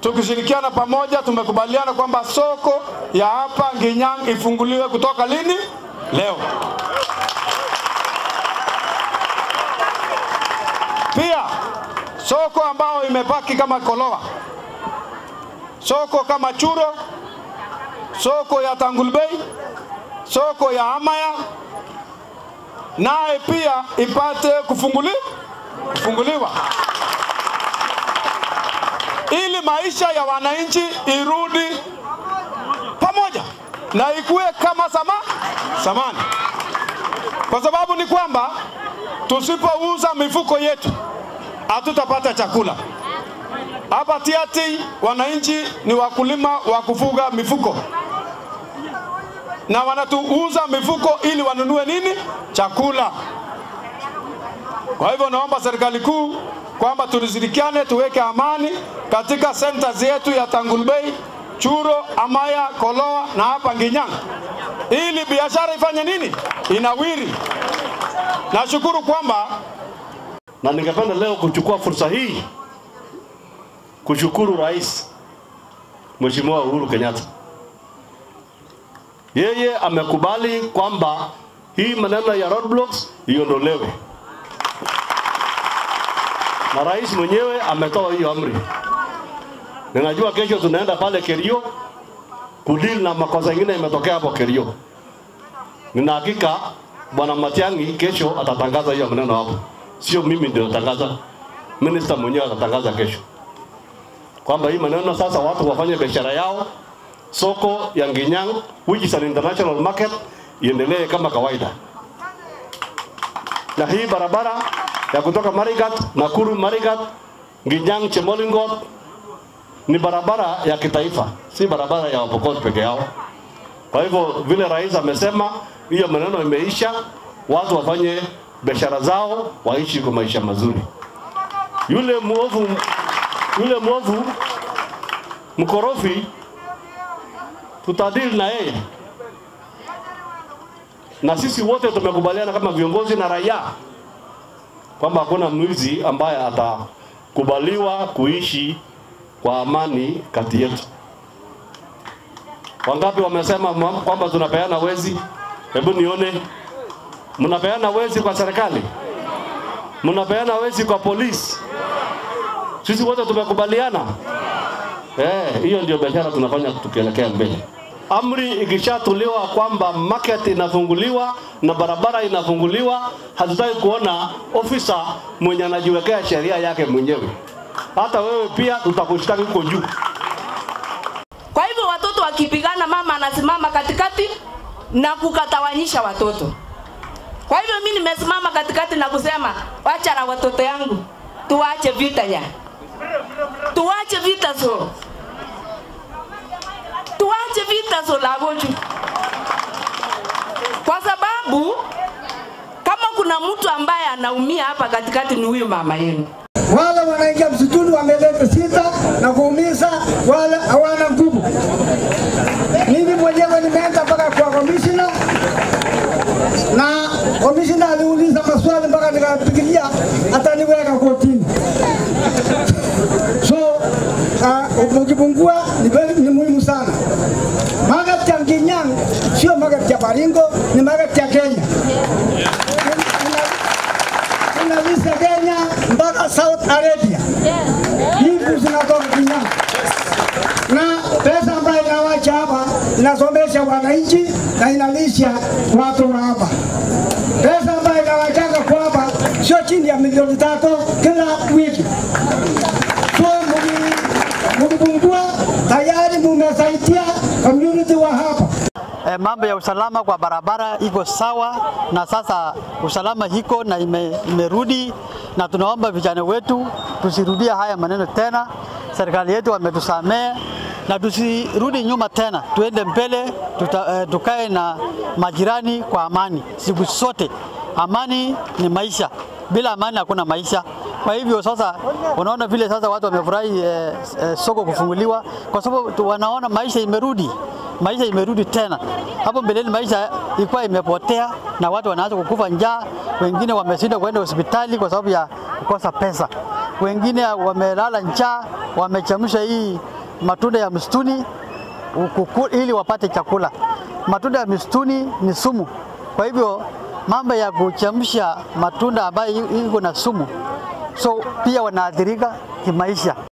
tukishirikiana pamoja, tumekubaliana kwamba soko ya hapa Nginyang ifunguliwe kutoka lini? Leo. Pia soko ambao imebaki kama Kolowa, soko kama Churo, soko ya Tangulbei, soko ya Amaya naye pia ipate kufunguli, kufunguliwa ili maisha ya wananchi irudi pamoja na ikuwe kama sama, zamani, kwa sababu ni kwamba tusipouza mifuko yetu hatutapata chakula. Hapa Tiaty wananchi ni wakulima wa kufuga mifuko na wanatuuza mifuko ili wanunue nini? Chakula. Kwa hivyo naomba serikali kuu kwamba tulishirikiane tuweke amani katika centers yetu ya Tangulbei, Churo, Amaya, Koloa na hapa Nginyang ili biashara ifanye nini? Inawiri. Nashukuru kwamba na ningependa leo kuchukua fursa hii kushukuru Rais Mheshimiwa Uhuru Kenyatta. Yeye amekubali kwamba hii maneno ya roadblocks iondolewe, na rais mwenyewe ametoa hiyo amri. Ninajua kesho tunaenda pale Kerio kudili na makosa mengine imetokea hapo Kerio. Nina hakika bwana Matiang'i kesho atatangaza hiyo maneno hapo, sio mimi ndio natangaza, minister mwenyewe atatangaza kesho kwamba hii maneno sasa watu wafanye biashara yao, soko ya Nginyang which is an international market iendelee kama kawaida, na hii barabara ya kutoka Marigat, Nakuru Marigat, Nginyang Chemolingot ni barabara ya kitaifa, si barabara ya Wapokot peke yao. Kwa hivyo vile rais amesema, hiyo maneno imeisha, watu wafanye biashara zao, waishi kwa maisha mazuri. Yule mwovu yule mwovu mkorofi tutadili na yeye, na sisi wote tumekubaliana kama viongozi na raia kwamba hakuna mwizi ambaye atakubaliwa kuishi kwa amani kati yetu. Wangapi wamesema mwa- kwamba tunapeana wezi? Hebu nione, mnapeana wezi kwa serikali, mnapeana wezi kwa polisi. Sisi wote tumekubaliana eh, hiyo ndio biashara tunafanya tukielekea mbele. Amri ikishatolewa kwamba market inafunguliwa na barabara inafunguliwa, hatutaki kuona ofisa mwenye anajiwekea sheria yake mwenyewe. Hata wewe pia tutakushtaki huko juu. Kwa hivyo watoto wakipigana, mama anasimama katikati na kukatawanyisha watoto. Kwa hivyo mimi nimesimama katikati na kusema wacha na watoto yangu, tuache vita ya, tuache vita so, tuache vita so la goju, kwa sababu kama kuna mtu ambaye anaumia hapa katikati ni huyu mama yenu. wale wanaingia msituni wameleta sita na kuumiza wale hawana nguvu. Mimi mwenyewe nimeenda mpaka kwa komishina na komishina aliuliza maswali mpaka nikafikiria ataniweka kotini. So uh, mkipungua ni, very- ni muhimu sana. Market ya Nginyang sio market ya Baringo, ni market ya Kenya. Inalisha Kenya mpaka South Arabia. Hivi zinatoka Kinyang. Na pesa ambayo inawacha hapa inasomesha wananchi na inalisha watu wa hapa. Pesa ambayo inawachanga kwa hapa sio chini ya milioni tatu kila wiki. So muki- mukipungua tayari mumesaidia community wa hapa. eh, mambo ya usalama kwa barabara iko sawa, na sasa usalama iko na ime, imerudi, na tunaomba vijana wetu tusirudie haya maneno tena. Serikali yetu wametusamea na tusirudi nyuma tena, tuende mbele, tuta, eh, tukae na majirani kwa amani siku zote. Amani ni maisha, bila amani hakuna maisha. Kwa hivyo sasa, unaona vile sasa watu wamefurahi eh, eh, soko kufunguliwa, kwa sababu tu- wanaona maisha imerudi maisha imerudi tena. Hapo mbeleni maisha ilikuwa imepotea na watu wanaanza kukufa njaa, wengine wameshindwa kwenda hospitali kwa sababu ya kukosa pesa. wengine wamelala njaa, wamechemsha hii matunda ya msituni ukuku, ili wapate chakula. Matunda ya msituni ni sumu, kwa hivyo mambo ya kuchemsha matunda ambayo iko na sumu, so pia wanaathirika kimaisha.